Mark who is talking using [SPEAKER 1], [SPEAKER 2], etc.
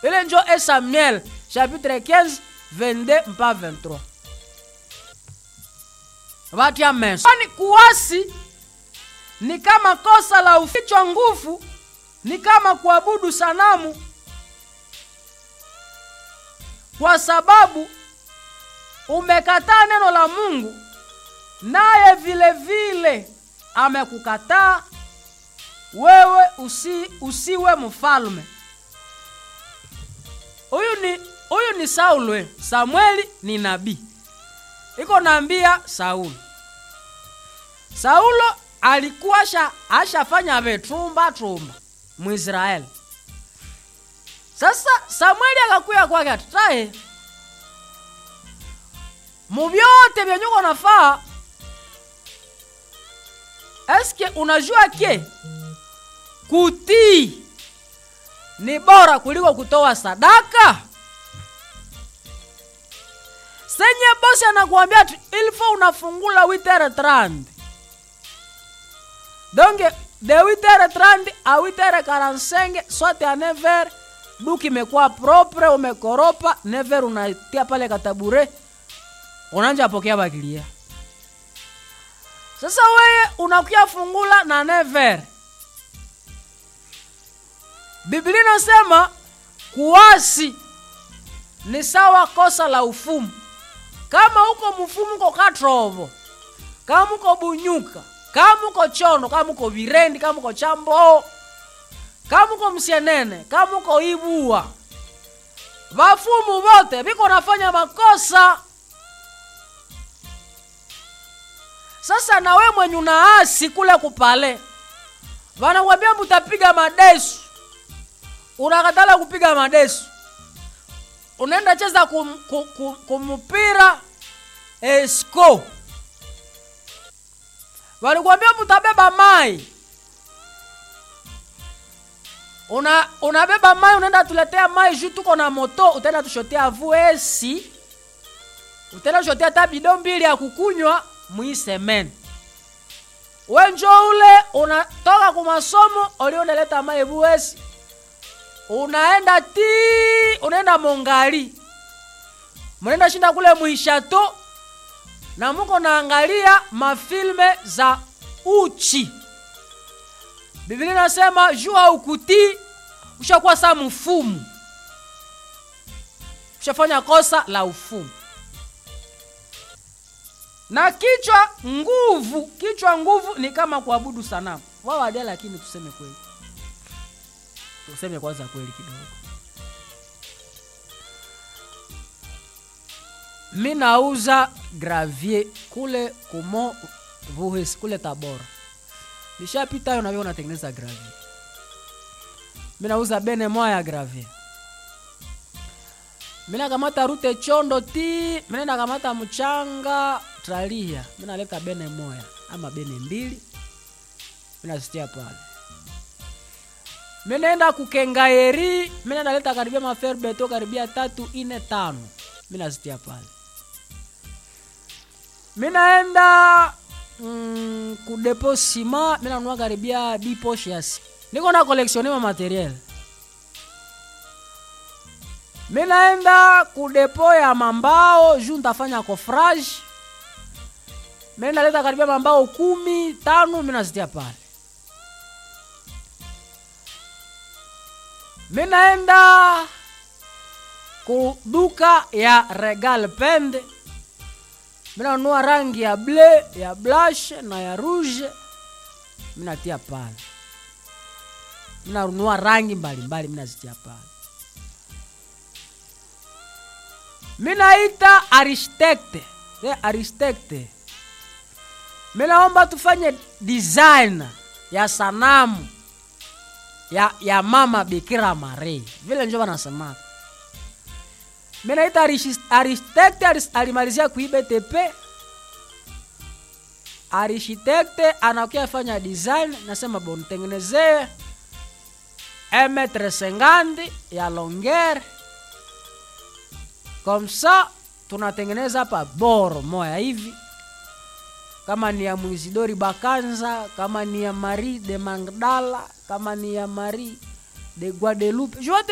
[SPEAKER 1] ile njo e samuel chapitre 15 22 mpa 23 vatya meso kwani kuasi ni kama kosa la ufichwa nguvu ni kama kuabudu sanamu kwa sababu umekataa neno la mungu naye vile vile amekukataa wewe usi, usiwe mfalme huyu ni huyu ni saulwe samueli ni nabii iko naambia sauli saulo alikuwa asha, ashafanya vetumba tumba mwisraeli sasa samueli akakuya kwake atutaye muvyote vyenyuko nafaa eske unajua ke kutii ni bora kuliko kutoa sadaka senye bosi anakuambia tu ilfo unafungula witere 30 donc de witere 30 a witere 45 swate a never duki imekuwa propre umekoropa never unatia pale katabure unanja pokea bakilia sasa weye unakuya fungula na never biblia inasema kuasi ni sawa kosa la ufumu kama uko mfumu uko katrovo kama uko bunyuka kama uko chono kama uko virendi kama uko chambo kama uko msienene kama uko ibua vafumu vote viko nafanya makosa sasa na we mwenye unaasi kule kupale vanakwambia mutapiga madesu unakatala kupiga madesu unaenda cheza kum, kum, kum, kumpira esco walikwambia mutabeba mai una unabeba mai unaenda tuletea mai juu tuko na moto utaenda tushotea vuesi utaenda tushotea hata bido mbili ya kukunywa mwisemene wenjo ule unatoka kumasomo ulioneleta mai vuesi unaenda ti unaenda mongali munaenda shinda kule muishato na muko naangalia mafilme za uchi biblia inasema jua ukutii ushakuwa saa mfumu ushafanya kosa la ufumu na kichwa nguvu kichwa nguvu ni kama kuabudu sanamu wawadia lakini tuseme kweli tuseme kwanza kweli kidogo mi nauza gravier kule kumo vuhis kule tabora nishapita hayo navyo natengeneza gravier mi nauza bene moya ya gravier mi nakamata rute chondo ti mi nenda kamata mchanga tralia mi naleta bene moya ama bene mbili mi nazistia pale mi naenda kukengaeri mi naenda leta karibia mafer beto karibia tatu ine tano mi nazitia pale mi naenda mm, kudepo sima mi nanunua karibia diposhe ya si niko na kolektione ma materiel mi naenda kudepo ya mambao juu ntafanya kofrage mi naleta karibia mambao kumi tano mi nazitia pale mi naenda kuduka ya regal pende minanunua rangi ya ble ya blashe na ya rouge minatia pale minanunua rangi mbalimbali minazitia pale minaita aristecte e aristecte minaomba tufanye design ya sanamu ya, ya mama bikira maria vile njo vanasemaka minaita aristecte alimalizia kuibtp architecte anakuya fanya design nasema bon tengenezee emetre sengandi ya longer komsa tunatengeneza hapa boro moya hivi kama ni ya mwisidori bakanza kama ni ya marie de magdala kama ni ya marie de guadeloupe jote